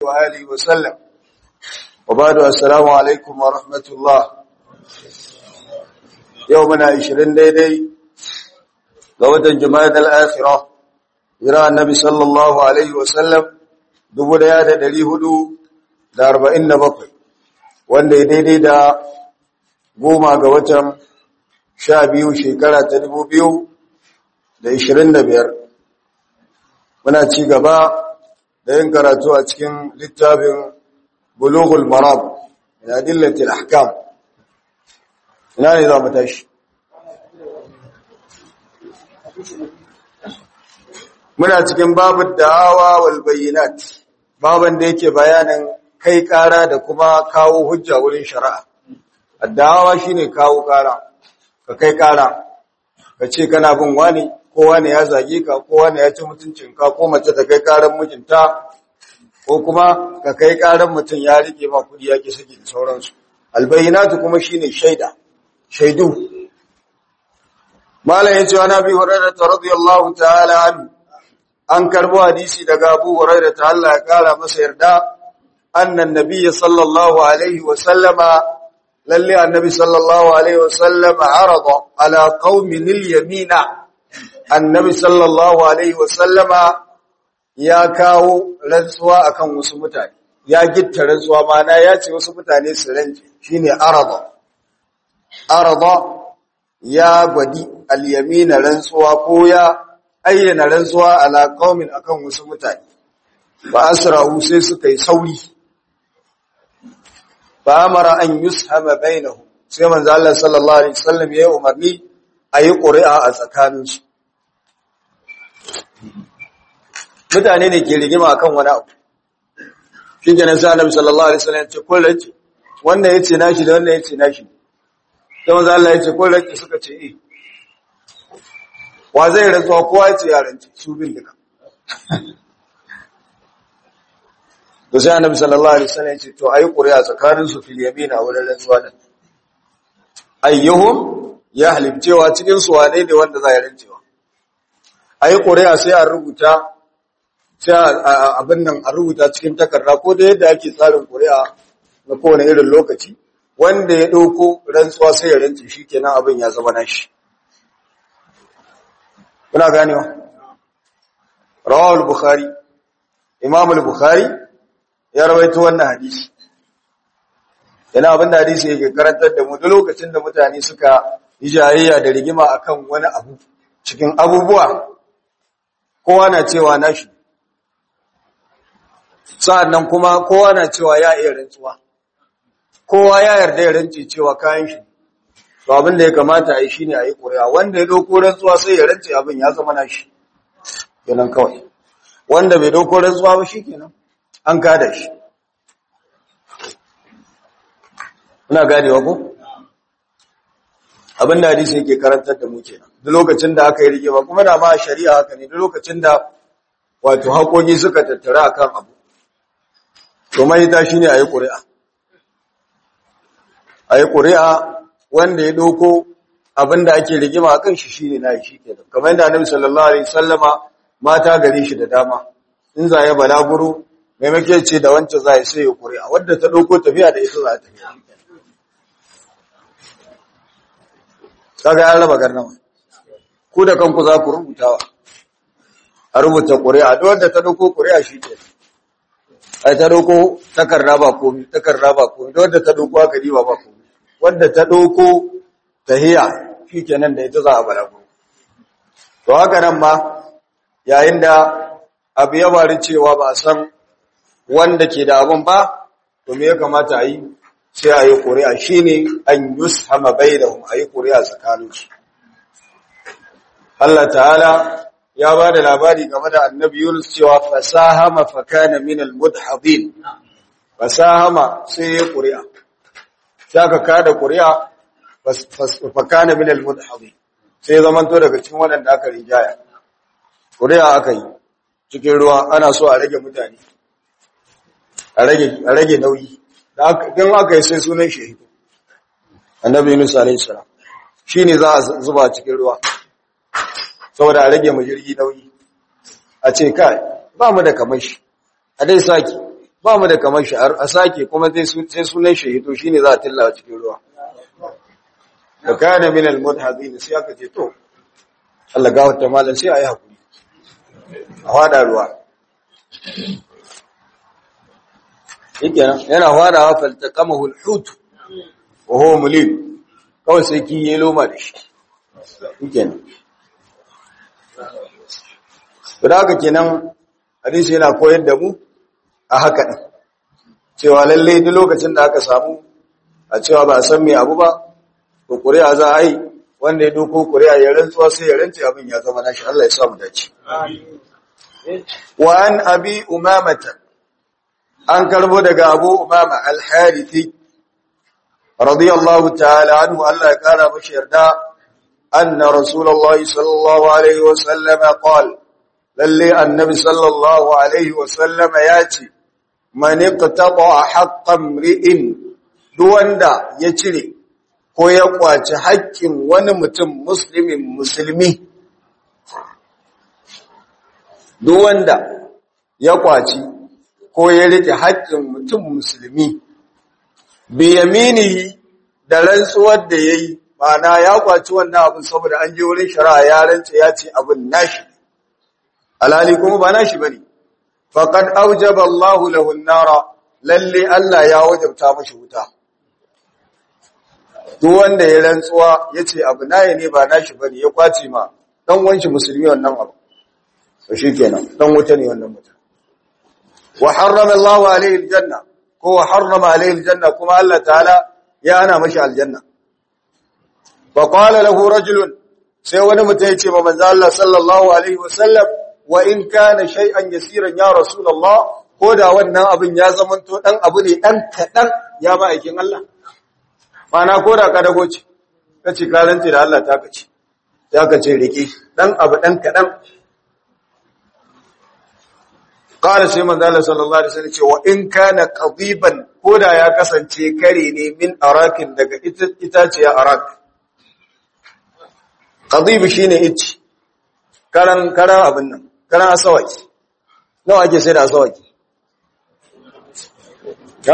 وآله وسلم وبعد السلام عليكم ورحمة الله يومنا عشرين ديدي قوة جماعة الآخرة إلى النبي صلى الله عليه وسلم dubu daya da dari hudu da arba'in da bakwai wanda ya daidai da goma ga watan sha biyu shekara ta dubu biyu da ishirin da biyar muna ci gaba da yin karatu a cikin littafin bulughul marab min adillatil ahkam ina ne za mu tashi muna cikin babu da'awa wal bayyinat baban da yake bayanin kai kara da kuma kawo hujja wurin shari'a addawa shine kawo kara ka kai kara ka ce kana bin wani ko wani ya zage ka ko wani ya ci mutuncinka ko mace ta kai karan mijinta ko kuma ka kai karan mutum ya rike ma kudi ya ki saki da sauransu albayyinatu kuma shine shaida shaidu malam yace wa nabi hurairah radiyallahu ta'ala anhu an karbo hadisi daga Abu Hurairah ta Allah ya kara masa yarda annan nabiyyi sallallahu alaihi wa sallama lalle annabi sallallahu alaihi wa sallama arada ala qaumin al-yamina annabi sallallahu alaihi wa sallama ya kawo rantsuwa akan wasu mutane ya gitta rantsuwa mana ya ce wasu mutane su rance shine arada arada ya gwadi al-yamina rantsuwa ko ya ayyana rantsuwa ala qaumin akan wasu mutane ba asra'u sai suka yi sauri ba amara an yushama bainahum sai manzo Allah sallallahu alaihi wasallam ya umarni ayi ƙuri'a a tsakaninsu mutane ne ke rigima akan wani abu shi kenan sai Annabi sallallahu alaihi wasallam ya ce kullace wannan yace nashi da wannan yace nashi sai manzo Allah ya ce kullace suka ce eh wa zai rantsuwa kowa ya ce yaranci su bin duka to sai annabi sallallahu alaihi wasallam ya ce to ayi ƙuri'a tsakanin su fil yamina wurin rantsuwa din ayyuhum ya halibcewa cikin su wane ne wanda za ya rantsewa ayi ƙuri'a sai a rubuta sai abin nan a rubuta cikin takarda ko da yadda ake tsarin ƙuri'a na kowane irin lokaci wanda ya ɗauko rantsuwa sai ya rantse shikenan abin ya zama nashi kuna ganewa rawahul bukhari imam al-bukhari ya rawaito wannan hadisi yana abin da hadisi yake karantar da mu duk lokacin da mutane suka yi jayayya da rigima akan wani abu cikin abubuwa kowa na cewa nashi sa'annan kuma kowa na cewa ya iya rantsuwa kowa ya yarda ya rantse cewa kayan shi to abin da ya kamata a yi shine a yi ƙuri'a wanda ya ɗauko rantsuwa sai ya rantse abin ya zama nashi kenan kawai wanda bai ɗauko rantsuwa ba shi kenan an kada shi ina ganewa ko abin da hadisi yake karantar da mu kenan duk lokacin da aka yi rigima kuma da ma shari'a haka ne duk lokacin da wato haƙoƙi suka tattara akan abu to mai ta shine a yi ƙuri'a a yi ƙuri'a wanda ya ɗauko abinda ake rigima a kan shi shi ne na shi ke da kamar yadda annabi sallallahu alaihi sallama mata gare shi da dama in za ya balaguro maimake ce da wancan za ya sai ya ƙuri'a wadda ta ɗauko tafiya da ita za ta yi kaga ya raba garnama ku da kanku za ku rubutawa a rubuta ƙuri'a duk wanda ta ɗauko ƙuri'a shi ke ai ta ɗauko takarda ba komi takarda ba komi duk wanda ta ɗauko aka diba ba komi wadda ta ɗauko tahiya shi kenan da ita za a balagu to haka nan ma yayin da abu ya bari cewa ba a san wanda ke da abin ba to me ya kamata a yi sai a yi ƙuri'a shi ne an yushama bainahum a yi ƙuri'a tsakaninsu Allah ta'ala ya ba da labari game da annabi Yunus cewa fasahama fakana min al-mudhadin fasahama sai ya ƙuri'a sai aka kada ƙuri'a fakana min al-mudhadin sai zamanto daga cikin waɗanda aka rijaya ƙuri'a aka yi cikin ruwa ana so a rage mutane a rage nauyi don aka yi sai sunan shahidu annabi Yunus alaihi salam shine za a zuba cikin ruwa saboda a rage mu jirgi nauyi a ce kai ba mu da kamar shi a dai saki ba mu da kamar shi a sake kuma sai sunan shahido shine za a tillawa cikin ruwa da kana min al-mudhadin sai aka ce to Allah ga wata malam sai ayi hakuri a fada ruwa yake yana fadawa faltaqamahu al-hut wa huwa mulim kawai sai ki yi loma da shi yake nan da haka kenan hadisi yana koyar da mu a haka ɗin cewa lallai duk lokacin da aka samu a cewa ba a san mai abu ba to ƙuri'a za a yi wanda ya doko ƙuri'a ya rantsuwa sai ya rantse abin ya zama nashi Allah ya samu dace wa an abi umamata an karbo daga abu umama al-harithi radiyallahu ta'ala anhu Allah ya kara mashi yarda anna rasulullahi sallallahu alaihi wa sallama qala lalle annabi sallallahu alaihi wasallama ya ce man iqtata haqqan ri'in duk wanda ya cire ko ya kwaci haƙƙin wani mutum muslimin musulmi duk wanda ya kwaci ko ya rike haƙƙin mutum musulmi bi yaminihi da rantsuwar da yayi ma'ana ya kwaci wannan abin saboda an je wurin shari'a ya rantsa ya ce abin nashi alhali kuma ba nashi bane faqad awjaba Allahu lahu an-nara lalle Allah ya wajabta mashi wuta duk wanda ya rantsuwa yace abu naye ne ba nashi bane ya kwace ma dan wanshi musulmi wannan abu to shikenan dan wuta ne wannan mutum wa harrama Allahu alayhi al-janna ko wa harrama alayhi al-janna kuma Allah ta'ala ya ana mashi aljanna fa qala lahu rajulun sai wani mutum ya ce ma manzo Allah sallallahu alaihi wasallam wa in kana shay'an yasiran ya rasulullah ko da wannan abin ya zamanto dan abu ne dan kadan ya ba aikin Allah mana ko da ka dago ce kace ka rance da Allah ta kace ya kace rike dan abu dan kadan qala sai manzo Allah sallallahu alaihi wasallam ce wa in kana qadiban ko da ya kasance kare ne min arakin daga itaciya arak qadib shine ichi karan karan abin nan karan asawaki nawa ake sai da asawaki ha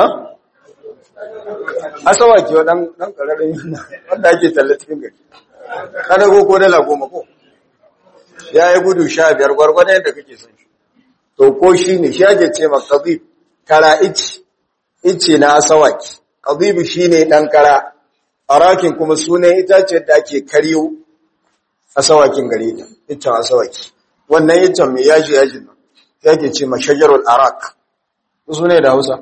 asawaki wa dan dan kararin yana wanda ake tallatin gari kada ko ko dala goma ko yayi gudu 15 gwargwadon yadda kake son shi to ko shine shi ake ce ma qadib kara ichi ichi na asawaki qadib shine dan kara arakin kuma sunan itace da ake karyo asawakin gare ta iccen asawaki wannan iccen mai yaji yajin nan yake ce mashajarul arak su ne da hausa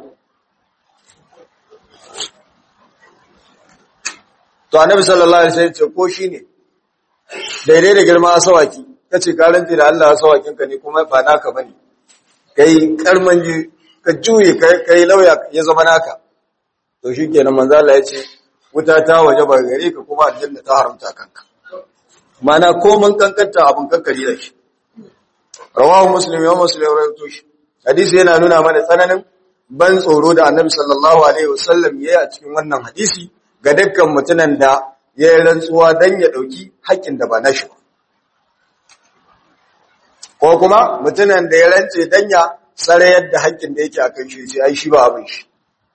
to annabi sallallahu alaihi wasallam ce ko shine daidai da girma asawaki kace ka rantsi da Allah asawakin ka ne kuma ba naka bane kai karman ji ka juye kai lauya ya zama naka to shikenan manzo Allah ya ce wuta ta waje ba gare ka kuma aljanna ta haramta kanka mana komin kankanta abin kankari da shi rawahu muslim ya muslim rawaito shi hadisi yana nuna mana tsananin ban tsoro da annabi sallallahu alaihi wasallam yayi a cikin wannan hadisi ga dukkan mutunan da ya yi rantsuwa dan ya dauki haƙƙin da ba nashi ba ko kuma mutunan da ya rantse dan ya sare yadda haƙƙin da yake akan shi sai ai shi ba abin shi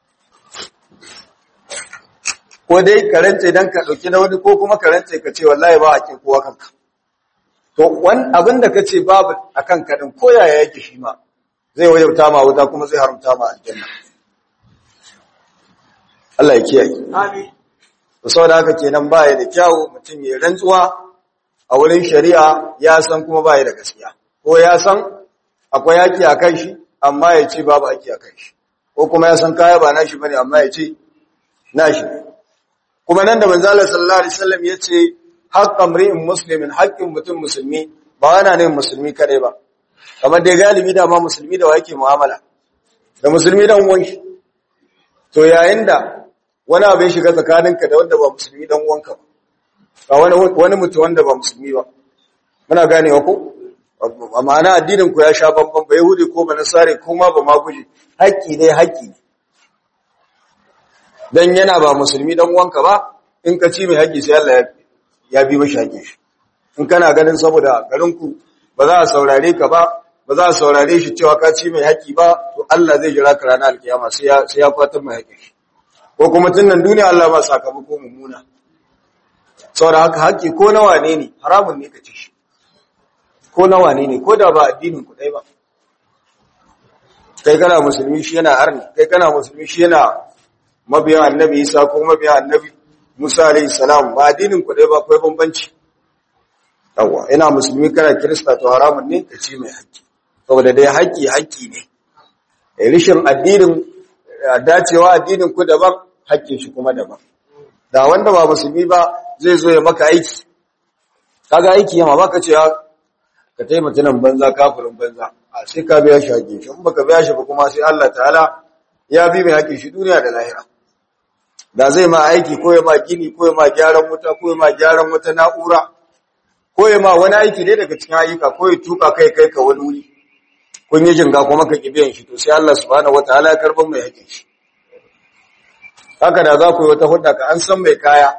ko dai ka rantse dan ka dauki na wani ko kuma ka rantse ka ce wallahi ba haƙin kowa kanka to wan abin da kace babu akan ka din ko yaya yake shi ma zai wajauta ma wuta kuma zai haramta ma aljanna Allah ya kiyaye amin to saboda haka kenan baya da kyawu mutum ya rantsuwa a wurin shari'a ya san kuma baya da gaskiya ko ya san akwai haƙi akan shi amma ya ce babu haƙi akan shi ko kuma ya san kaya ba nashi bane amma ya ce nashi ne kuma nan da manzala sallallahu alaihi wasallam yace haqqan mri'in muslimin haqqin mutum musulmi ba wana ne musulmi kare ba kamar dai galibi da ma musulmi da wake mu'amala da musulmi dan uwan shi to yayin da wani abu ya shiga tsakaninka da wanda ba musulmi dan uwanka ba wani wani mutum wanda ba musulmi ba muna ganewa ko ma'ana addinin ku ya sha bamban ba yahudi ko ba nasare ko ma ba ma guje haƙƙi ne haƙƙi ne dan yana ba musulmi dan uwanka ba in ka ci mai haƙi sai Allah ya bi mashi haƙin shi in kana ganin saboda garin ku ba za a saurare ka ba ba za a saurare shi cewa ka ci mai haƙi ba to Allah zai jira ka ranar alkiyama sai ya sai ya kwatar mai haƙi ko kuma tun nan duniya Allah ba sakamako mummuna saboda haka haƙi ko na wane ne haramun ne ka ci shi ko na wane ne ko da ba addinin ku dai ba kai kana musulmi shi yana arni kai kana musulmi shi yana mabiyan annabi Isa ko mabiyan annabi Musa alayhi salam ba addinin ku dai ba akwai bambanci yawa ina musulmi kana kirista to haramun ne ka ci mai haƙƙi saboda dai haƙƙi haƙƙi ne eh rishin addinin dacewa addinin ku daban haƙƙin shi kuma daban da wanda ba musulmi ba zai zo ya maka aiki kaga aiki yamma baka ce ka taimaka nan banza kafirin banza a sai ka biya shi haƙƙin shi in baka biya shi ba kuma sai Allah ta'ala ya bi mai haƙƙin shi duniya da lahira da zai ma aiki ko ya ma gini ko ya ma gyaran wuta ko ya ma gyaran wata na'ura ko ya ma wani aiki ne daga cikin ayyuka ko ya tuka kai kai ka wani wuri kun yi jinga kuma ka kibiyan shi to sai Allah subhanahu wataala ya karban mai haƙƙin shi haka da za ku yi wata hudda ka an san mai kaya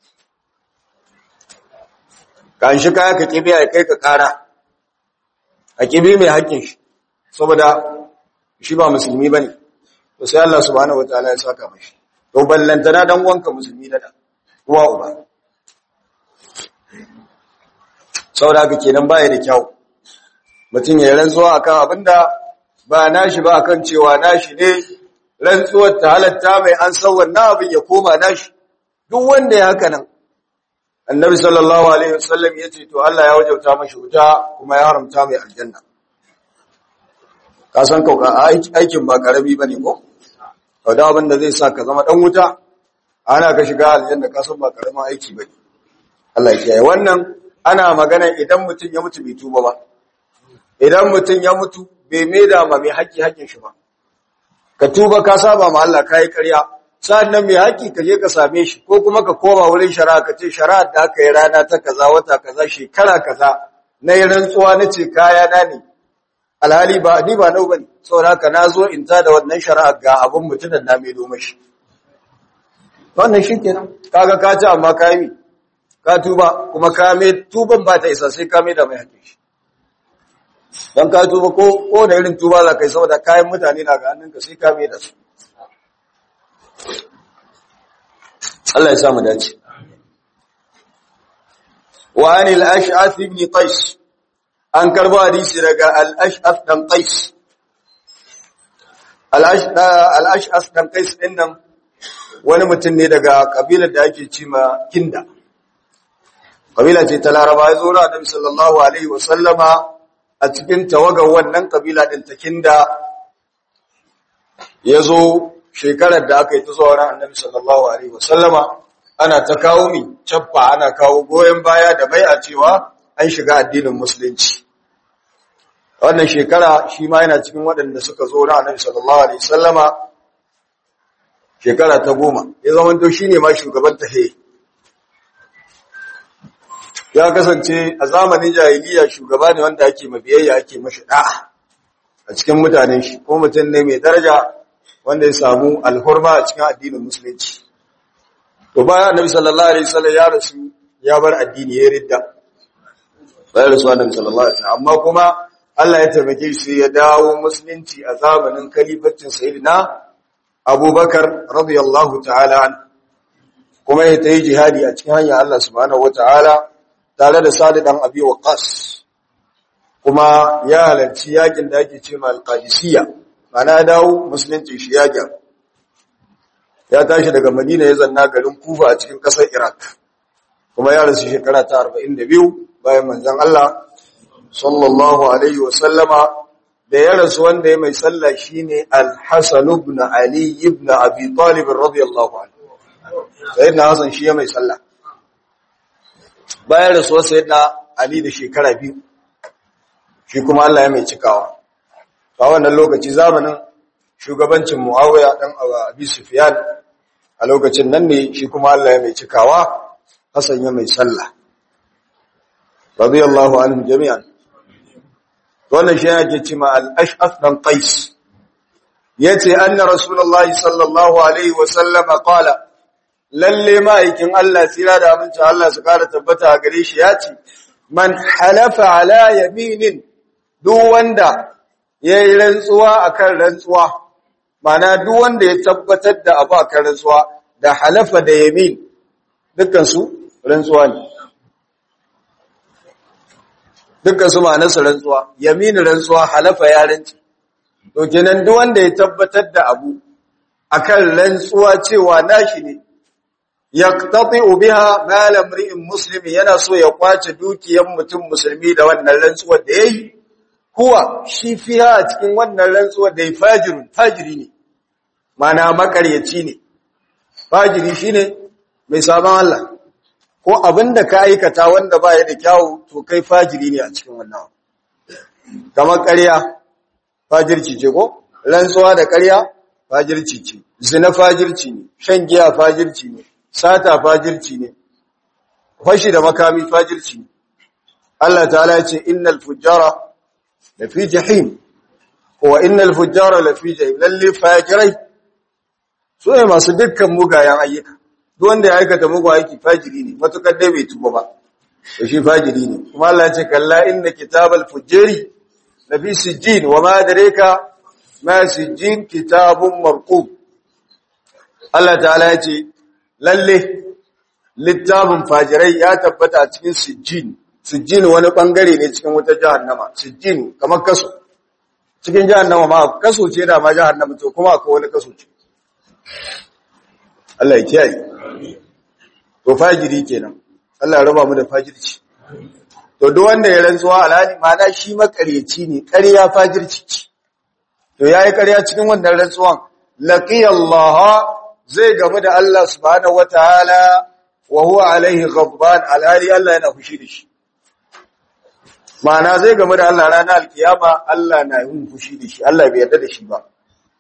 ka an shi kaya ka kibiya ya kai ka kara a kibi mai haƙƙin shi saboda shi ba musulmi bane to sai Allah subhanahu wataala ya saka mashi to ballantana dan wanka musulmi da uwa uba saboda haka kenan baya da kyau mutum ya rantsuwa akan abinda ba nashi ba akan cewa nashi ne rantsuwar ta halatta mai an san wannan abin ya koma nashi duk wanda ya haka nan annabi sallallahu alaihi wasallam ya ce to Allah ya wajauta mashi wuta kuma ya haramta mai aljanna ka san kauka aikin ba karami bane ko da abin da zai sa ka zama dan wuta ana ka shiga aljanna ka san ba karamin aiki bane Allah ya kiyaye wannan ana magana idan mutum ya mutu bai tuba ba idan mutum ya mutu bai maida ma mai haƙƙi haƙƙin shi ba ka tuba ka saba ma Allah kai ƙarya sannan mai haƙƙi ka je ka same shi ko kuma ka koma wurin shari'a ka ce shari'a da aka yi rana ta kaza wata kaza shekara kaza na yi rantsuwa na ce kaya na ne alhali ba ni ba nau bane saboda haka na zo in ta da wannan shari'a ga abin mutunan na mai doma shi wannan shi kenan kaga ka ci amma ka yi ka tuba kuma ka mai tuban ba ta isa sai ka mai da mai haƙƙin shi don ka tuba ko ko da irin tuba za ka yi saboda kayan mutane na ga hannunka sai ka mai da su Allah ya sa mu dace wa anil ash'ath ibn qais an karbo hadisi daga al-ash'ath dan qais al-ash'ath dan qais din nan wani mutum ne daga kabilar da ake cima kinda kabila ce ta laraba ya zo na annabi sallallahu alaihi wa sallama a cikin tawagar wannan kabila din ta kinda ya zo shekarar da aka yi ta zuwa ran annabi sallallahu alaihi wa sallama ana ta kawo mi cabba ana kawo goyon baya da bai a cewa an shiga addinin musulunci wannan shekara shi ma yana cikin waɗanda suka zo ran annabi sallallahu alaihi wa sallama shekara ta goma ya zama to shine ma shugaban tahe ya kasance a zamanin jahiliya shugaba ne wanda ake mabiyayya ake mashi da'a a cikin mutanen shi ko mutum ne mai daraja wanda ya samu alhurma a cikin addinin musulunci to bayan annabi sallallahu alaihi wasallam ya rasu ya bar addini ya ridda bayan rasu annabi sallallahu alaihi wasallam amma kuma Allah ya taimake shi ya dawo musulunci a zamanin kalifancin sayyidina Abubakar radiyallahu ta'ala an kuma ya tayi jihadi a cikin hanyar Allah subhanahu wataala tare da Sa'd dan Abi Waqqas kuma ya halarci yakin da ake cewa al-Qadisiyya ana dawo musulunci shi ya gyaru ya tashi daga Madina ya zanna garin Kufa a cikin ƙasar Iraq kuma ya rasu shekara ta 42 bayan manzon Allah sallallahu alaihi wa sallama da ya rasu wanda ya mai sallah shine Al-Hasan ibn Ali ibn Abi Talib radiyallahu anhu sayyidina Hasan shi ya mai sallah bayan rasuwar sayyidina Ali da shekara biyu shi kuma Allah ya mai cikawa a wannan lokaci zamanin shugabancin Muawiya dan Abi Sufyan a lokacin nan ne shi kuma Allah ya mai cikawa Hassan ya mai sallah radiyallahu anhum jami'an wannan shi yake cewa al-ash'af dan qais yace anna rasulullahi sallallahu alaihi wa sallam qala lalle ma'aikin Allah tsira da aminci Allah su kara tabbata a gare shi yace man halafa ala yaminin duk wanda yayi rantsuwa akan rantsuwa mana duk wanda ya tabbatar da abu akan rantsuwa da halafa da yamin dukkan su rantsuwa ne dukkan su ma'anarsa rantsuwa yamin rantsuwa halafa ya rantsi to kenan duk wanda ya tabbatar da abu akan rantsuwa cewa nashi ne yaqtati'u biha mal imri'in muslimi yana so ya kwace dukiyar mutum musulmi da wannan rantsuwar da yayi huwa shi fiha a cikin wannan rantsuwar da fajirun fajiri ne mana makaryaci ne fajiri shine mai sabon Allah ko abinda ka aikata wanda ba ya da kyawu to kai fajiri ne a cikin wannan kamar ƙarya fajirci ce ko rantsuwa da ƙarya fajirci ce zina fajirci ne shan giya fajirci ne sata fajirci ne fashi da makami fajirci ne Allah ta'ala ya ce innal fujjara lafi jahim ko innal fujjara lafi jahim lalle fajirai su ne masu dukkan mugayen ayyuka duk wanda ya aikata mugun aiki fajiri ne matukar dai bai tuba ba to shi fajiri ne kuma Allah ya ce kalla inna kitabal fujjari lafi sijjin wa ma adraka ma sijjin kitabun marqub Allah ta'ala ya ce lalle littafin fajirai ya tabbata a cikin sijjin sijjin wani bangare ne cikin wutar jahannama sijjin kamar kaso cikin jahannama ma kaso ce da ma jahannama to kuma akwai wani kaso ce Allah ya kiyaye to fajiri kenan Allah ya raba mu da fajirci to duk wanda ya rantsuwa alhali mana shi makaryaci ne ƙarya fajirci ce to yayi ƙarya cikin wannan rantsuwan laqiyallaha zai gamu da Allah subhanahu wataala wa huwa alaihi ghadban alhali Allah yana fushi da shi ma'ana zai gamu da Allah ranar alkiyama Allah na yin fushi da shi Allah bai yarda da shi ba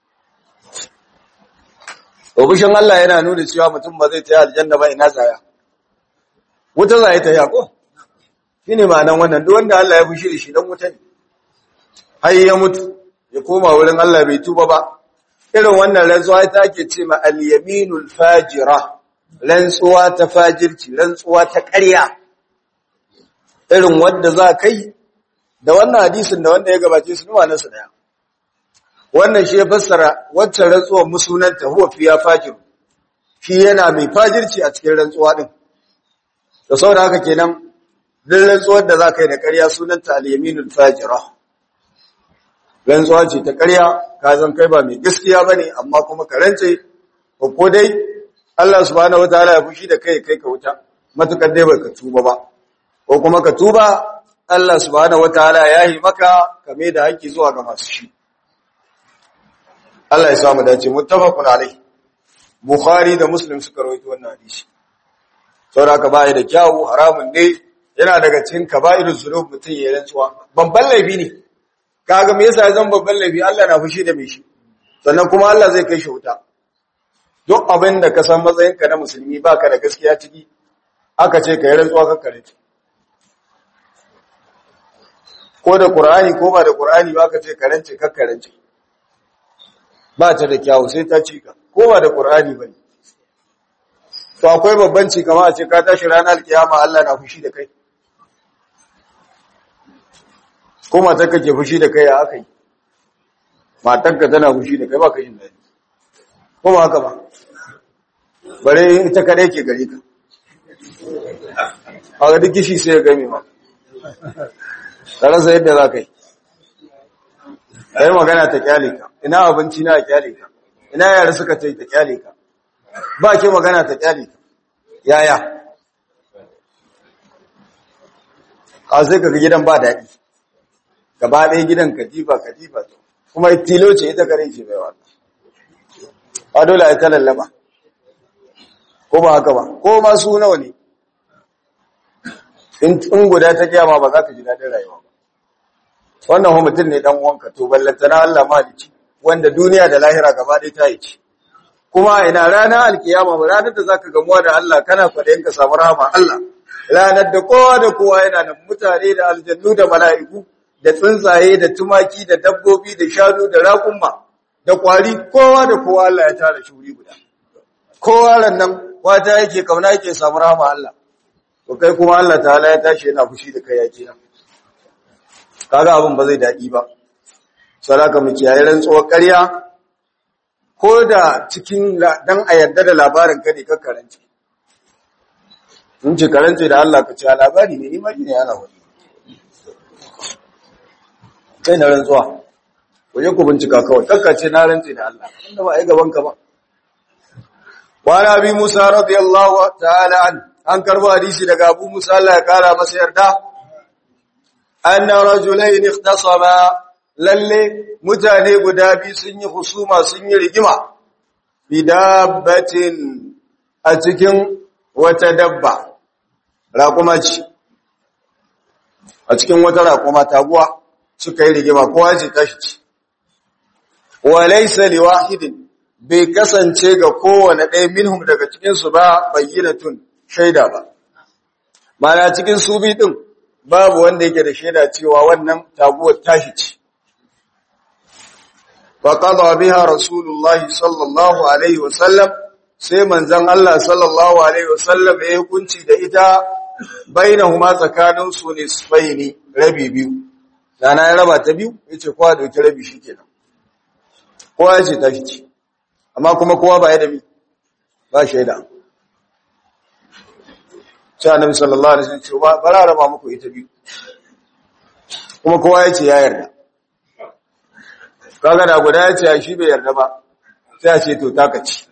to fushin Allah yana nuna cewa mutum ba zai tayi aljanna ba ina tsaya wuta zai ta ya ko shine ma'anan wannan duk wanda Allah ya fushi da shi dan wuta ne har ya mutu ya koma wurin Allah bai tuba ba irin wannan rantsuwa ta ke ce ma al-yaminul fajira rantsuwa ta fajirci rantsuwa ta ƙarya irin wanda za kai da wannan hadisin da wanda ya gabace su nuna nasu daya wannan shi ya fassara wacce rantsuwar musunanta huwa fiya fajir shi yana mai fajirci a cikin rantsuwa din da saboda haka kenan duk rantsuwar da za ka yi da ƙarya sunanta al-yaminul fajira rantsuwa ce ta ƙarya ka zan kai ba mai gaskiya ba ne amma kuma ka rance ko dai Allah subhanahu wataala ya fushi da kai kai ka wuta matukar dai baka tuba ba ko kuma ka tuba Allah subhanahu wataala ya yi maka kame da haƙƙi zuwa ga masu shi Allah ya samu dace muttafaqun alai Bukhari da Muslim suka rawaito wannan hadisi saboda ka bai da kyawu haramun ne yana daga cikin kaba'irus zunub mutun ya rantsuwa babban laifi ne kaga me yasa zan babban laifi Allah na fushi da me shi sannan kuma Allah zai kai shi wuta duk abin da ka san matsayinka na musulmi baka da gaskiya ciki aka ce ka yi rantsuwa ka kare ko da Qur'ani ko ba da Qur'ani ba ka ce karance ka karance ba ta da kyawu sai ta cika ko ba da Qur'ani bane to akwai babban ci kamar a ce ka tashi ranar kiyama Allah na fushi da kai ko matarka ke fushi da kai ya aka yi matarka tana fushi da kai ba ka yin daɗi ko ba haka ba bare ita kadai ke gari ka a ga duk kishi sai ya game ma ta rasa yadda za ka yi ka yi magana ta kyale ka ina abinci na kyale ka ina yara suka ce ta kyale ka ba ke magana ta kyale ka yaya a sai ka ga gidan ba daɗi gaba ɗaya gidan katifa katifa kuma tilo ce ita kare ce bai wata ba dole a ta lallaba ko ba haka ba ko ma su nawa ne in guda ta kyama ba za ka ji daɗin rayuwa ba wannan mutum ne dan uwanka to ballantana Allah malici wanda duniya da lahira gaba ɗaya ta yi ci kuma ina rana alkiyama ba ranar da zaka gamuwa da Allah kana kwadayin ka samu rahama Allah ranar da kowa da kowa yana da mutane da aljannu da mala'iku da tsuntsaye da tumaki da dabbobi da shanu da raƙumma da kwari kowa da kowa Allah ya tara shi wuri guda kowa rannan wata yake kauna yake samu rahama Allah to kai kuma Allah ta'ala ya tashi yana fushi da kai yake nan kaga abin ba zai daɗi ba saraka mu kiyaye rantsuwar ƙarya ko da cikin dan a yarda da labarin ka ne ka karance in ce karance da Allah ka ce a labari ne imani ne ana wani kai na rantsuwa ku je ku bincika kawai kakkace na rantse da Allah inda ba a yi gaban ka ba wa nabi Musa radiyallahu ta'ala an an karbo hadisi daga Abu Musa Allah ya kara masa yarda anna rajulayn ikhtasama lalle mutane guda biyu sun yi husuma sun yi rigima bidabbatin a cikin wata dabba raƙuma ce a cikin wata raƙuma taguwa suka yi rigima kowa ce tashi ce wa laysa liwahidin bai kasance ga kowane ɗaya minhum daga cikin su ba bayyinatun shaida ba mana cikin su bi din babu wanda yake da shaida cewa wannan taguwar tashi ce فقضى بها رسول الله صلى الله عليه وسلم sai manzon Allah sallallahu alaihi wasallam ya hukunci da ita bainahuma tsakanin su nisfaini rabi biyu dana ya raba ta biyu yace kowa dauki rabi shikenan kowa yace tashi ci amma kuma kowa ba ya da bi ba shaida sai annabi sallallahu alaihi wasallam ce ba bara raba muku ita biyu kuma kowa yace ya yarda kaga da guda ya ce shi bai yarda ba sai a ce to taka ci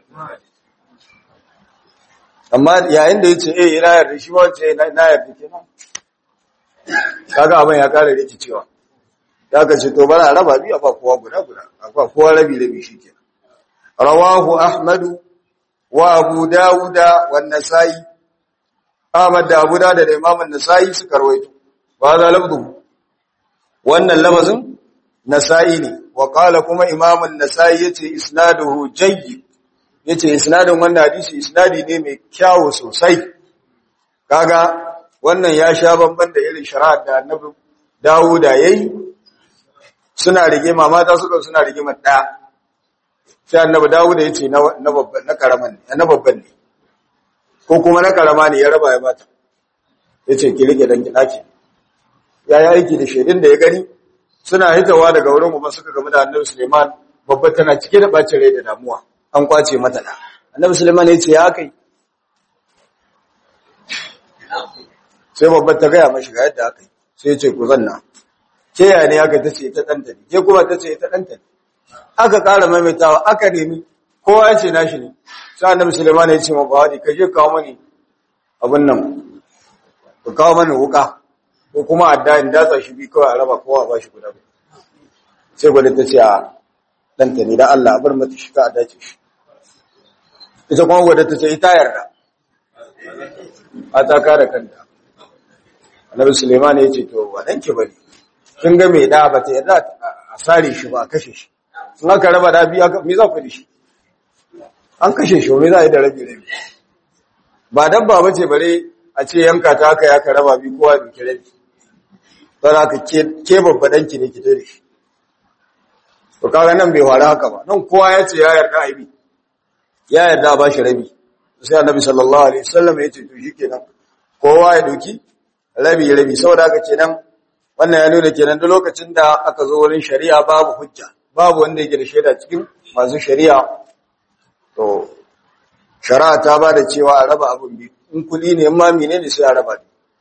amma yayin da ya ce eh ina yarda shi ba ce na yarda kenan kaga abin ya kare rikicewa ya ka ce to bana raba biyu ba kowa guda guda ba kowa rabi rabi shikenan rawahu ahmadu wa abu dauda wa nasai ahmad da abu dauda da imam an-nasai suka rawaito ba za lafzu wannan lafazin nasai ne wa qala kuma imam an-nasai yace isnaduhu jayyid yace isnadin wannan hadisi isnadi ne mai kyawu sosai kaga wannan ya sha bamban da irin shari'ar da annabi Dawuda yayi suna rigima mata suka suna rigima daya sai annabi Dawuda yace na na babban na karaman ne na babban ne ko kuma na karama ne ya raba ya bata yace ki rike dan ki daki yayi aiki da shedin da ya gani suna hitawa daga wurin kuma suka gamu da annabi Suleiman babba tana cike da bacin rai da damuwa an kwace mata da annabi Suleiman ya ce ya kai sai babbar ta gaya mashi ga yadda aka yi sai ce ku zanna ke ya ne aka ta ce ta ɗanta ne ke kuma ta ce ta ɗanta ne aka ƙara maimaitawa aka nemi kowa ya ce nashi ne sai annabi Suleiman ya ce ma bawadi ka je kawo mani abin nan ka kawo mani wuka ko kuma adda in datsa shi bi kawai a raba kowa ba shi guda sai gwada ta ce a ɗanta ne da Allah a bar mata shi ka a dace shi ita kuma gwada ta ce ita yarda a ta kare kanta annabi suleiman ya ce to ba danki bane kin ga mai da ba ta yarda a sare shi ba a kashe shi in aka raba da biya me za ku da shi an kashe shi me za a yi da rabi rabi ba dabba ba ce bare a ce yanka ta aka ya ka raba bi kowa da ke rabi don haka ke babba danki ne ki da shi to kaga nan bai wara haka ba nan kowa ya ce ya yarda aibi ya yarda ba shi rabi sai annabi sallallahu alaihi wasallam ya ce to shikenan kowa ya doki rabi rabi saboda haka kenan wannan ya nuna kenan duk lokacin da aka zo wurin shari'a babu hujja babu wanda yake da shaida cikin masu shari'a to shari'a ta ba da cewa a raba abin biyu in kudi ne ma menene sai a raba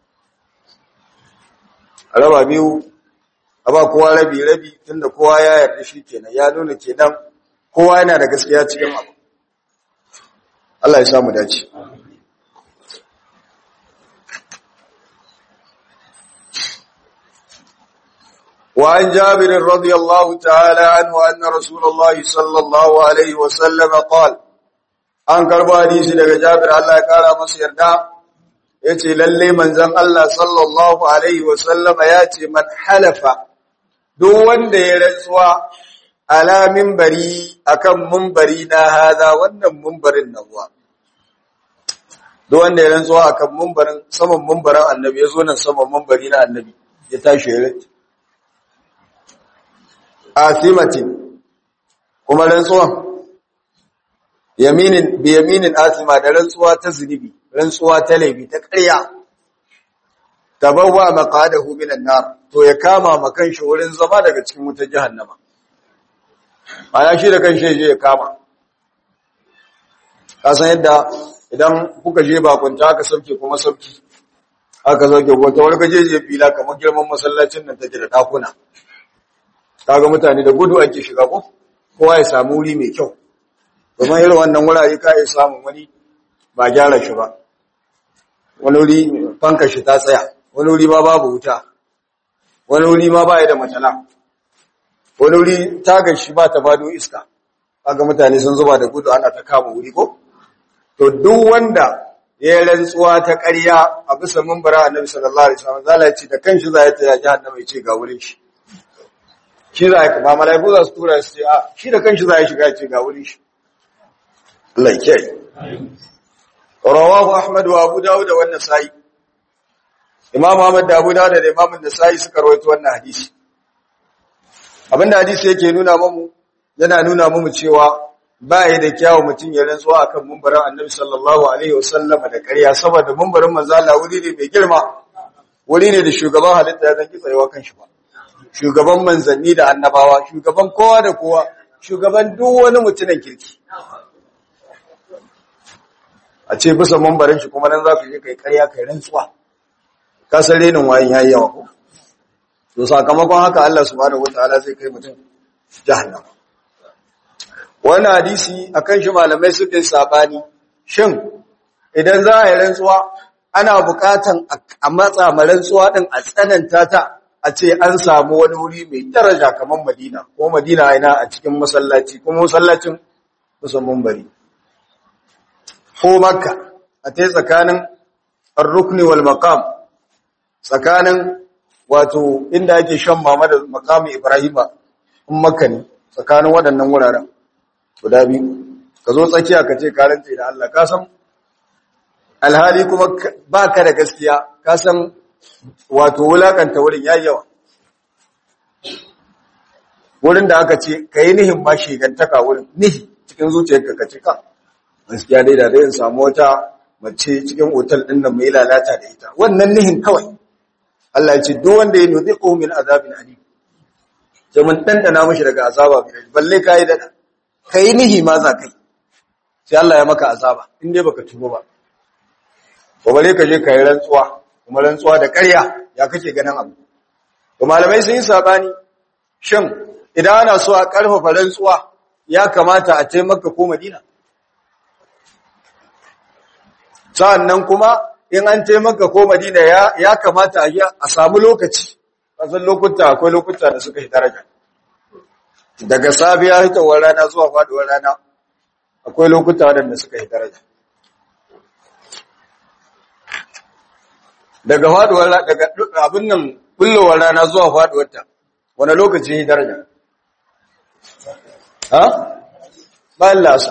a raba biyu a ba kowa rabi rabi tunda kowa ya yarda shi kenan ya nuna kenan kowa yana da gaskiya cikin abu Allah ya samu dace وعن جابر رضي الله تعالى عنه أن رسول الله صلى الله عليه وسلم قال an karbo hadisi daga Jabir Allah ya kara masa yarda yace lalle manzon Allah sallallahu alaihi wasallama yace man halafa duk wanda ya rantsuwa ala minbari akan minbari na hada wannan minbarin nawa duk wanda ya rantsuwa akan minbarin saman minbarin annabi yazo nan saman minbari na annabi ya tashi ya rantsu asimatin kuma rantsuwan yaminin bi yaminin asima da rantsuwa ta zunubi rantsuwa ta laifi ta ƙarya tabawwa maqadahu minan nar to ya kama makan shi wurin zama daga cikin wutar jahannama ana shi da kanshi je ya kama kasan yadda idan kuka je bakunta aka sauke kuma sauki aka sauke wata wani gajeje fila kamar girman masallacin nan take da dakuna kaga mutane da gudu ake shiga ko kowa ya samu wuri mai kyau domin irin wannan wurare ka iya samun wani ba gyara shi ba wani wuri fanka shi ta tsaya wani wuri ma babu wuta wani wuri ma ba ya da matala wani wuri tagar shi ba ta bado iska kaga mutane sun zuba da gudu ana ta kama wuri ko to duk wanda ya yi rantsuwa ta ƙarya a bisa mumbara annabi sallallahu alaihi wasallam zala ya ce da kanshi za ya ta jahannama ya ce ga wurin shi shi za ya ba malaiku za su tura su ce a shi da kanshi za ya shiga ya ce ga wurin shi Allah ya kiyaye rawahu ahmad wa abu dawud wa an-nasa'i imam ahmad da abu dawud da imam an-nasa'i suka rawaito wannan hadisi abinda hadisi yake nuna mamu yana nuna mamu cewa ba ya da kyawu mutum ya rantsuwa akan mumbarin annabi sallallahu alaihi wasallam da ƙarya saboda mumbarin manzo Allah wuri ne mai girma wuri ne da shugaban halitta ya zanki tsayawa kan shi ba shugaban manzanni da annabawa shugaban kowa da kowa shugaban duk wani mutumin kirki a ce bisa mumbarin shi kuma nan za ka je kai ƙarya kai rantsuwa ka san renin wayin yayi yawa ko to sakamakon haka Allah subhanahu wataala zai kai mutum jahannam wannan hadisi akan shi malamai suka yi sabani shin idan za a yi rantsuwa ana bukatan a matsa ma rantsuwa din a tsananta ta a ce an samu wani wuri mai daraja kamar Madina ko Madina ina a cikin masallaci kuma masallacin musamman bari ko Makka a tai tsakanin ar-rukni wal maqam tsakanin wato inda ake shan mama da makamin Ibrahima in Makka ne tsakanin waɗannan wuraren guda biyu ka zo tsakiya ka ce karanta da Allah ka san alhali kuma ba ka da gaskiya ka san wato wulakanta wurin yayi yawa wurin da aka ce ka yi nihin ma shigantaka wurin nihi cikin zuciyarka ka ce ka gaskiya dai da dai in samu wata mace cikin otal din nan mai lalata da ita wannan nihin kawai Allah ya ce duk wanda ya nuzi ko min azabin alim sai mun dandana mishi daga azaba mai balle kai da kai nihi ma za kai sai Allah ya maka azaba in dai baka tuba ba ko bare ka je kai rantsuwa kuma rantsuwa da ƙarya ya kake ganin abu to malamai sun yi sabani shin idan ana so a karfafa rantsuwa ya kamata a ce Makka ko Madina sa'annan kuma in an ce Makka ko Madina ya ya kamata a samu lokaci kasan lokuta akwai lokuta da suka yi daraja daga safiya hitowar rana zuwa faduwar rana akwai lokuta waɗanda suka yi daraja daga faduwar daga abin nan bullowar rana zuwa faduwar ta wani lokaci yi daraja ha bayan lasa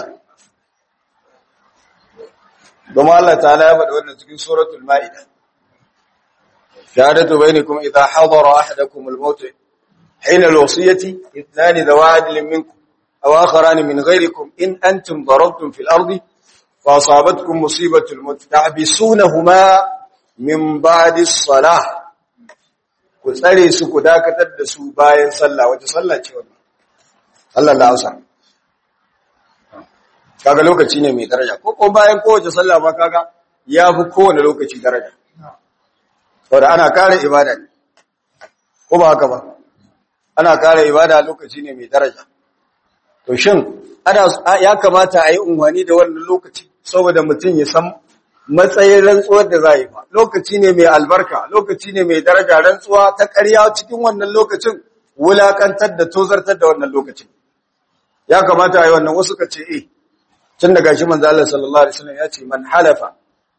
domin Allah ta'ala ya faɗi wannan cikin suratul ma'ida shahadatu bainakum idha hadara ahadakum al-maut حين الوصية اثنان ذو عدل منكم أو آخران من غيركم إن أنتم ضربتم في الأرض فأصابتكم مصيبة الموت تحبسونهما من بعد الصلاة كسري سكو داكتر دسو باين صلى وتصلى wannan Allah la asa kaga lokaci ne mai daraja ko ko bayan kowace sallah ma kaga yafi kowane lokaci daraja saboda ana kare ibada ne ko ba haka ba ana kare ibada lokaci ne mai daraja to shin ana ya kamata a yi unwani da wannan lokaci saboda mutum ya san matsayin rantsuwar da za yi ba lokaci ne mai albarka lokaci ne mai daraja rantsuwa ta ƙarya cikin wannan lokacin wulakantar da tozartar da wannan lokacin ya kamata a yi wannan wasu ka ce eh tun daga shi manzo Allah sallallahu alaihi wasallam ya ce man halafa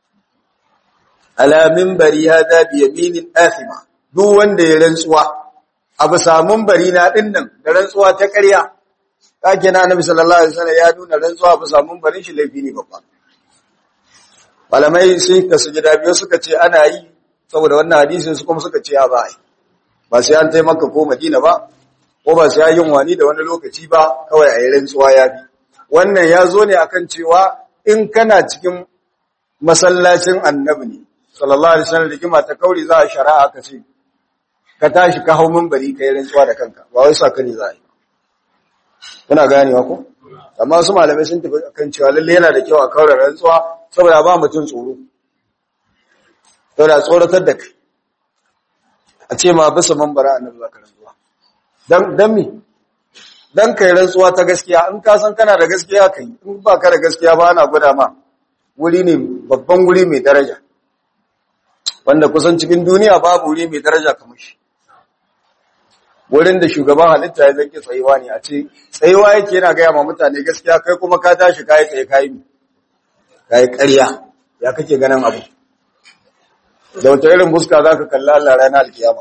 ala minbari hada bi yaminin athima duk wanda ya rantsuwa abu samun bari na dinnan da rantsuwa ta ƙarya kake na annabi sallallahu alaihi wasallam ya nuna rantsuwa abu samun barin shi laifi ne babba malamai sai ka sujada biyu suka ce ana yi saboda wannan hadisin su kuma suka ce ya ba ai ba sai an taimaka ko Madina ba ko ba sai yin wani da wani lokaci ba kawai a yi rantsuwa ya bi wannan ya zo ne akan cewa in kana cikin masallacin annabi ne sallallahu alaihi wasallam rigima ta kauri za a shari'a ka ce ka tashi ka hau minbari kai rantsuwa da kanka ba wai saka ne za a yi kuna ganewa ko amma su malamai sun tafi kan cewa lalle yana da kyau a kaura rantsuwa saboda ba mutum tsoro saboda tsoratar da kai a ce ma bisa mambara annabi zaka rantsuwa dan dan me dan kai rantsuwa ta gaskiya in ka san kana da gaskiya kai in ba ka da gaskiya ba ana gwada ma wuri ne babban wuri mai daraja wanda kusan cikin duniya babu wuri mai daraja kamar shi wurin da shugaban halitta ya zaki tsayuwa ne a ce tsayuwa yake yana gaya ma mutane gaskiya kai kuma ka tashi kayi tsaye kayi mi kayi ƙarya ya kake ganin abu da wata irin buska za ka kalla Allah ranar alkiyama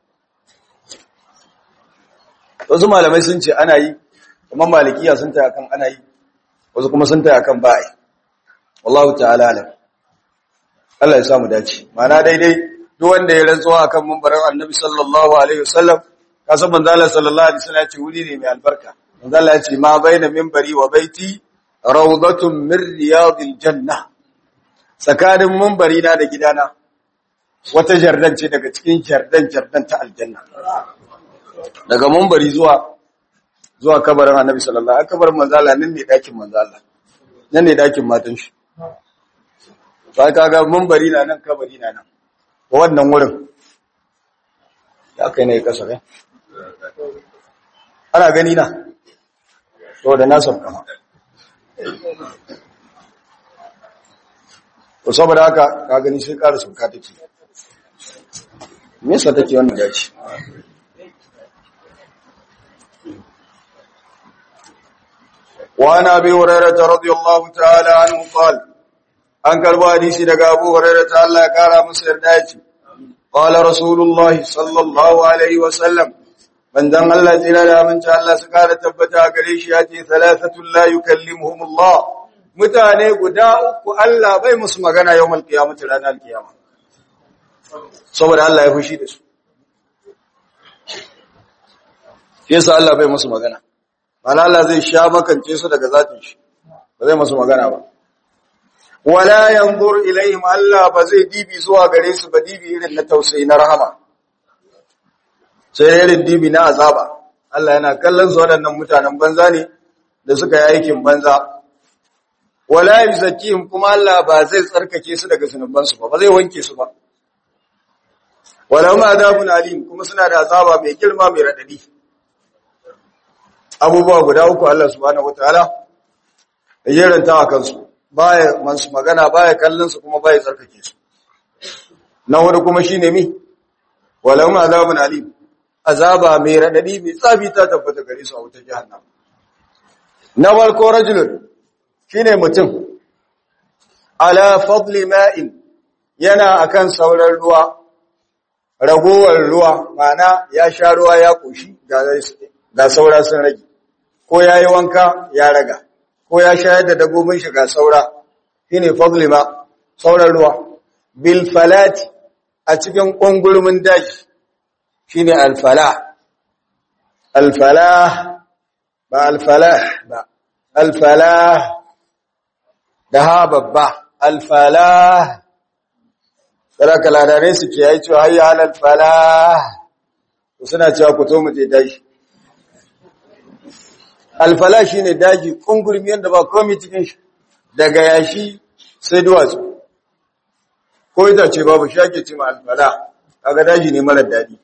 wasu malamai sun ce ana yi kuma malikiya sun taya kan ana yi wasu kuma sun taya kan ba yi wallahu ta'ala alam Allah ya samu dace mana daidai duk wanda ya rantsuwa akan mumbarin annabi sallallahu alaihi wasallam kasan manzo Allah sallallahu alaihi wasallam ya ce wuri ne mai albarka manzo Allah ya ce ma baina minbari wa baiti rawdatun min riyadil janna tsakanin minbari na da gidana wata jardan ce daga cikin jardan jardan ta aljanna daga minbari zuwa zuwa kabarin annabi sallallahu alaihi wasallam kabarin manzo Allah nan ne dakin manzo Allah nan ne dakin matan shi sai kaga minbari na nan kabari na nan wannan wurin ya kai ne kasa ne ana gani na to da na sauka ma to saboda haka ka gani sai ƙara sauka take me yasa take wannan dace وعن ابي هريره رضي الله تعالى عنه قال an karbo hadisi daga Abu Hurairah ta Allah ya kara masa yarda yace qala rasulullahi sallallahu alaihi wasallam manzon Allah tsira da aminci Allah su kara tabbata gare shi yace thalathatul la yukallimuhumullah mutane guda uku Allah bai musu magana yawmal qiyamati ranar kiyama saboda Allah ya fushi da su yasa Allah bai musu magana mana Allah zai sha makance su daga zatin shi ba zai musu magana ba wala yanzur ilaihim Allah ba zai dibi zuwa gare su ba dibi irin na tausayi na rahama sai irin dibi na azaba Allah yana kallon su waɗannan mutanen banza ne da suka yi aikin banza wala yuzakkihim kuma Allah ba zai tsarkake su daga zunuban su ba ba zai wanke su ba wala ma adabun alim kuma suna da azaba mai girma mai radadi abubuwa guda uku Allah subhanahu wataala ya ranta a kansu baya masu magana baya kallon su kuma baya tsarkake su na wani kuma shine mi walau azabun alim azaba mai radadi mai tsafi ta tabbata gare su a wutar jahannam na farko rajulun shine mutum ala fadli ma'in yana akan sauran ruwa ragowar ruwa mana ya sha ruwa ya koshi ga saura sun rage ko yayi wanka ya raga ko ya shayar da dabbobin shi ga saura shine fadli ma sauran ruwa bil falati a cikin kungurmin daji shine al falah al falah ba al falah ba al falah da ha babba al falah saraka ladare su ke yi cewa hayya al falah suna cewa ku to mu je daji alfala shi ne daji kungurmi yadda ba komi cikin shi daga yashi sai duwatsu ko ita ce babu shi ake cima alfala kaga daji ne marar daɗi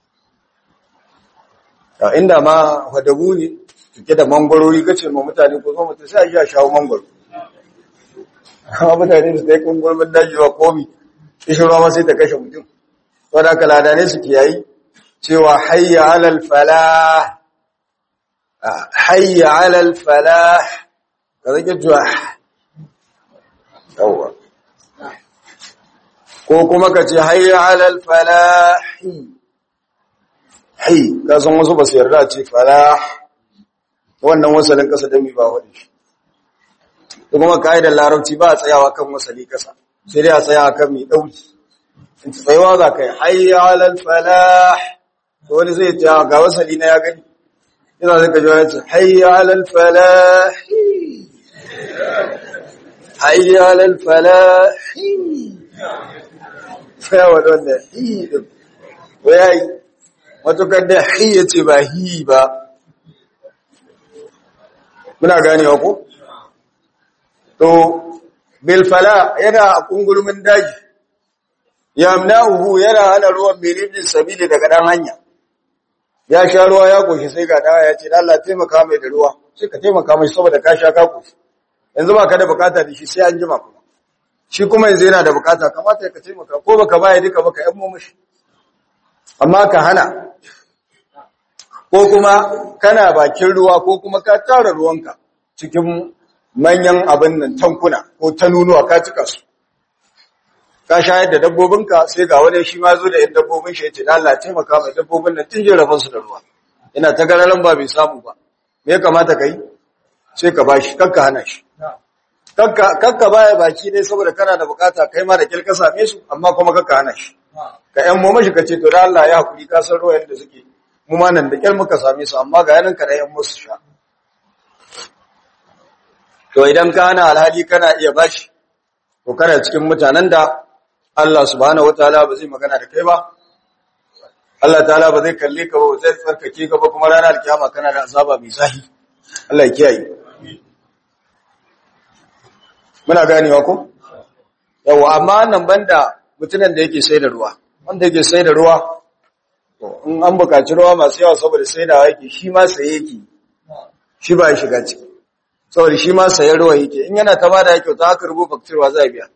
inda ma hadabu ne cike da mangwarori kace ma mutane ko zo mutu sai a shawo mangwaro amma mutane su dai kungurmin daji ba komi kishirwa ma sai ta kashe mutum wadda kalada ne su kiyayi cewa hayya alal falah hayya alal falah ka zage juwa yawwa ko kuma ka ce hayya alal falah hai ka san wasu ba su yarda ce falah wannan wasalin kasa dami ba wadda shi da kuma ka'idar larabci ba a tsayawa kan wasali kasa sai dai a tsaya kan mai ɗauki in ci tsayawa za ka yi hayya alal falah wani zai ce ga wasali na ya gani yana zaka ji wani ce hayya alal falah hayya alal falah ya wani wanda hi din ko ya yi matukar da hi ya ce ba hi ba muna ganewa ko to bilfala yana a kungulmin daji yamna'uhu yana hana ruwan miribin sabili daga dan hanya ya sha ruwa ya koshi sai ga dawa ya ce Allah taimaka mai da ruwa sai ka taimaka mai saboda ka sha ka koshi yanzu ba ka da bukata da shi sai an jima kuma shi kuma yanzu yana da bukata kamata ka taimaka ko baka baya duka baka yan mishi amma ka hana ko kuma kana bakin ruwa ko kuma ka tara ruwanka cikin manyan abin nan tankuna ko tanunuwa ka cika su ka shayar da dabbobinka sai ga wani shi ma zo da yan dabbobin shi ya ce Allah taimaka mai dabbobin nan tun jira su da ruwa ina ta gararan ba bai samu ba me ya kamata ka yi sai ka bashi kakka hana shi kakka kakka baya baki dai saboda kana da bukata kai ma da kilka same su amma kuma kakka hana shi ka yan mu mashi ka ce to da Allah ya hakuri ka san ruwa yadda suke mu ma nan da kyar muka same su amma ga yanin ka da yan musu sha to idan ka hana alhali kana iya bashi to kana cikin mutanen da Allah subhanahu wataala ba zai magana da kai ba Allah ta'ala ba zai kalle ka ba zai tsarkake ka ba kuma ranar alkiyama kana da azaba mai zahi Allah ya kiyaye muna ganewa ko yawa amma nan banda mutumin da yake sai da ruwa wanda yake sai da ruwa to in an buƙaci ruwa masu yawa saboda saidawa yake shi ma saye yake shi ba ya shiga ciki saboda shi ma sayar ruwa yake in yana ta bada yake ta haka rubu faktirwa za a biya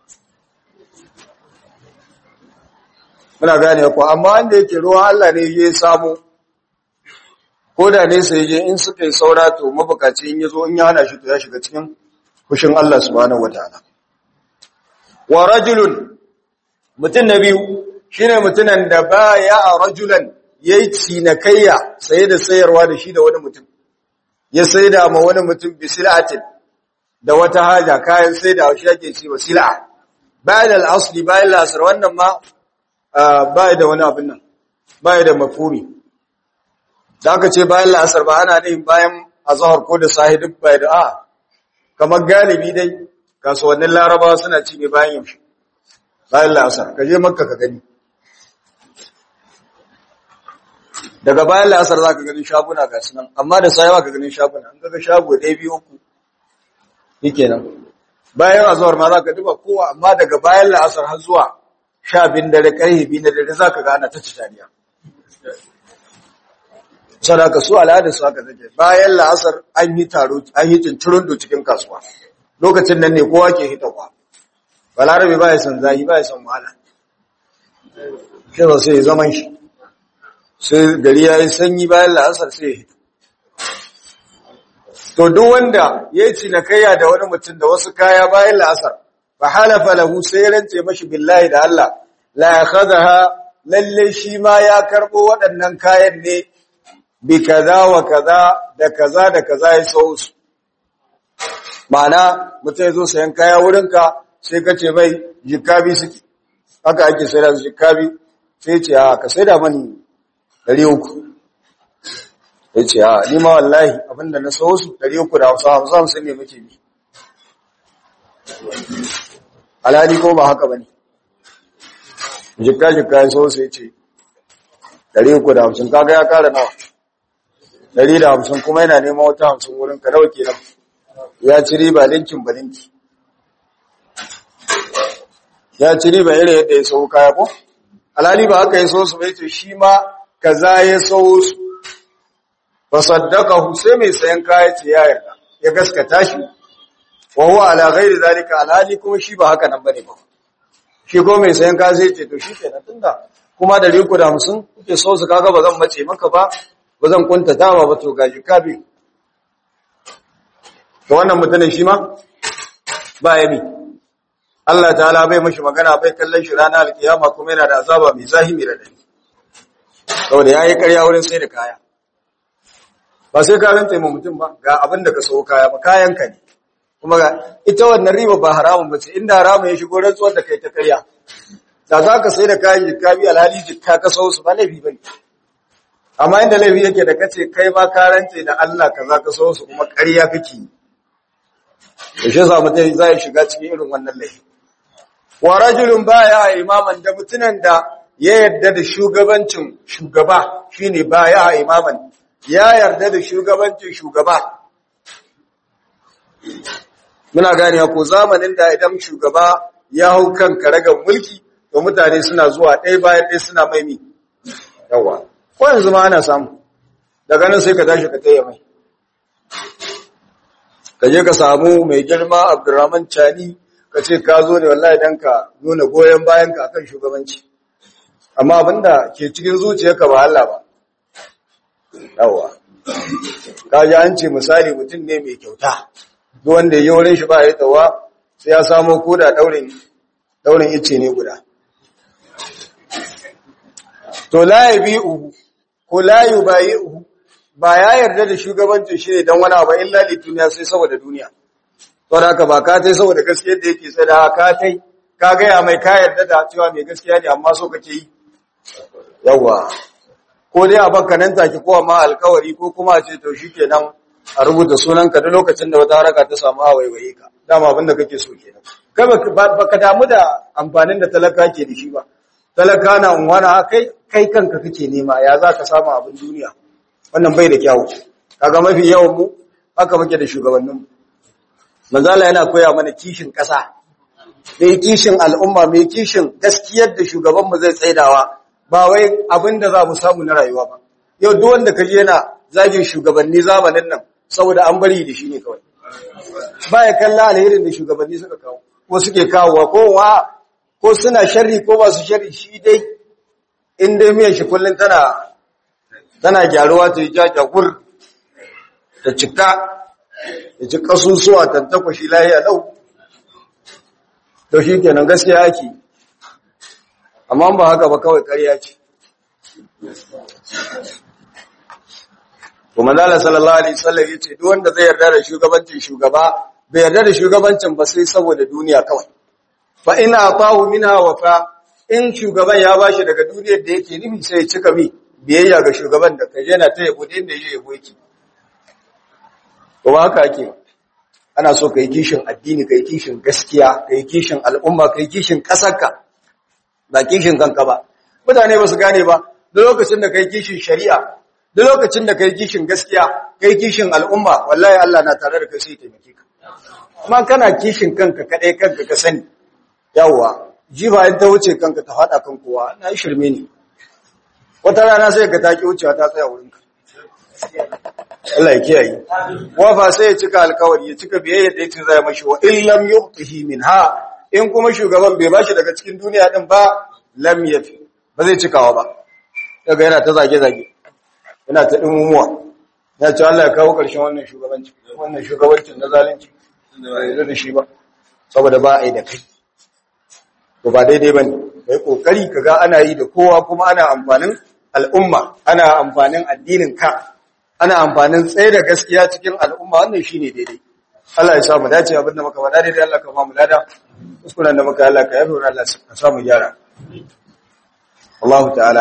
muna gane ko amma wanda yake ruwa Allah ne ya samu ko da ne sai je in suka yi saura to mabukaci in yazo in ya hana shi to ya shiga cikin fushin Allah subhanahu wataala wa rajulun mutun nabiyu shine mutunan da baya rajulan yayi cinikayya saye da sayarwa da shi da wani mutum ya saida ma wani mutum bi sil'atin da wata haja kayan saida shi yake ci wa sil'a bayan al-asli bayan al-asr wannan ma bai da wani abin nan bai da mafhumi da aka ce bayan al-asr ba ana nihin bayan azhar ko da sahi duk bai da a kamar galibi dai kasuwannin larabawa suna ci ne bayan yaushe bayan al-asr ka je makka ka gani daga bayan la'asar za ka gani shaguna ga sunan amma da sayawa ka gani shaguna an gaga shago ɗaya biyu uku yake nan bayan azuwar ma za ka duba kowa amma daga bayan la'asar har zuwa sha bin dare ƙarfe biyu na dare za ka gana ta ci tariya sadaka su al'adar su haka take bayan la'asar an yi taro an yi cincirin do cikin kasuwa lokacin nan ne kowa ke hitarwa balarabe ba ya san zahi ba ya san wahala shi sai ya zaman shi sai gari ya yi sanyi bayan la'asar sai ya hito. To, duk wanda ya yi cinikayya da wani mutum da wasu kaya bayan la'asar, ba halafa lahu sai rance mashi billahi da Allah, la ya ha lalle shi ma ya karɓo waɗannan kayan ne bi kaza wa kaza da kaza da kaza ya sau su. Ma'ana, mutum ya zo sayan kaya wurinka sai ka ce mai jikabi suke, haka ake sai da su jikabi, sai ce, a ka sai da mani ɗari uku ya ce a nima wallahi abinda na sau su ɗari uku da hausa hamsa hamsin ne muke bi alhali ko ba haka ba ne jikka-jikka ya sau su ya ce ɗari uku da hamsin kaga ya kara nawa ɗari da hamsin kuma yana neman wata hamsin wurin ka nawa kenan ya ci riba linkin ba linki ya ci riba irin yadda ya sau kaya ko alhali ba haka ya sau su bai ce shi ma kaza ya sau su fa saddaqahu sai mai sayan kaya ce ya yarda ya gaskata shi wa huwa ala ghairi zalika alhali kuma shi ba haka nan bane ba shi ko mai sayan kaya sai ce to shi kenan tunda kuma da riku da 50 kuke so su kaga ba zan mace maka ba ba zan kuntata ba ba to gaji ka bi to wannan mutanen shi ma ba yabi Allah ta'ala bai mashi magana bai kallon shi ranar alkiyama kuma yana da azaba mai zahimi da dani saboda ya yi karya wurin sai da kaya ba sai ka ranta ma mutum ba ga abin da ka sau kaya ba kayanka ne kuma ga ita wannan riba ba haramun ba ce inda haramun ya shigo rantsuwar da kai ta karya da za ka sai da kayan jikka bi alhali jikka ka sau su ba laifi ba ne amma inda laifi yake da kace kai ma ka rance da Allah ka za ka sau su kuma karya kake yi da shi sa mutum za ya shiga cikin irin wannan laifi wa rajulun baya imaman da mutunan da ya yarda da shugabancin shugaba shine baya imaman ya yarda da shugabancin shugaba muna gane ko zamanin da idan shugaba ya hau kan karagar mulki to mutane suna zuwa ɗaya bayan ɗaya suna maimi yawa ko yanzu ma ana samu daga nan sai ka tashi ka taya mai ka je ka samu mai girma abdurrahman chani ka ce ka zo ne wallahi dan ka nuna goyon bayan ka akan shugabanci amma abinda ke cikin zuciyarka ba Allah ba yawa ka ji an ce misali mutum ne mai kyauta duk wanda ya yi wurin shi ba ya tawa sai ya samo koda daurin daurin ice ne guda to la yabi'u ko la yubayi'u ba ya yarda da shugabancin shi ne dan wani abu illa li duniya sai saboda duniya to da haka ba ka tai saboda gaskiyar da yake sai da ka tai ka ga ya mai ka yarda da cewa mai gaskiya ne amma so kake yi yawa ko dai a baka nan take ko amma alkawari ko kuma a ce to shikenan a rubuta sunanka duk lokacin da wata haraka ta samu a waiwaye ka dama abin da kake so kenan kai baka damu da amfanin da talaka ke da shi ba talaka na unwana kai kai kanka kake nema ya za ka samu abin duniya wannan bai da kyawu kaga mafi yawan mu haka muke da shugabannin mu manzala yana koya mana kishin ƙasa mai kishin al'umma mai kishin gaskiyar da shugaban mu zai tsaidawa ba wai abin da za mu samu na rayuwa ba yau duk wanda kaje yana zagin shugabanni zamanin nan saboda an bari da shi ne kawai ba ya kalla alherin da shugabanni suka kawo ko suke kawowa ko wa ko suna sharri ko ba su sharri shi dai in dai miyan shi kullun tana tana gyaruwa ta ja jagur ta cika ta ci kasusuwa ta takwashi lahiya lau to shi kenan gaskiya ake amma ba haka ba kawai ƙarya ce kuma zala sallallahu alaihi wasallam yace duk wanda zai yarda da shugabancin shugaba bai yarda da shugabancin ba sai saboda duniya kawai fa ina atahu minha wafa in shugaban ya bashi daga duniyar da yake nufi sai ya cika mi biyayya ga shugaban da kaje na ta yabo da inda yake yabo yake kuma haka ake ana so kai kishin addini kai kishin gaskiya kai kishin al'umma kai kishin kasarka ba kishin kanka ba mutane ba su gane ba duk lokacin da kai kishin shari'a duk lokacin da kai kishin gaskiya kai kishin al'umma wallahi Allah na tare da kai sai taimake ka kuma kana kishin kanka kadai kanka ka sani yawa jiba in ta wuce kanka ta fada kan kowa na yi shirme ne wata rana sai ka taki wucewa ta tsaya wurinka Allah ya kiyaye wafa sai ya cika alkawari ya cika biyayya da yake zai mashi wa in lam yuqtihi minha in kuma shugaban bai bashi daga cikin duniya din ba lam yafi ba zai cikawa ba daga yana ta zage zage yana ta dimumuwa ya ce Allah ya kawo ƙarshen wannan shugabanci wannan shugabancin na zalunci ba yi da shi ba saboda ba a yi da kai to ba daidai ba ne kai kokari ka ga ana yi da kowa kuma ana amfanin al'umma ana amfanin addinin ka ana amfanin tsaye da gaskiya cikin al'umma wannan shine daidai Allah ya samu dace abin da muka faɗa daidai Allah ka ba mu lada kuskuren da muka Allah ka yafe wa Allah ka samu gyara Allah ta'ala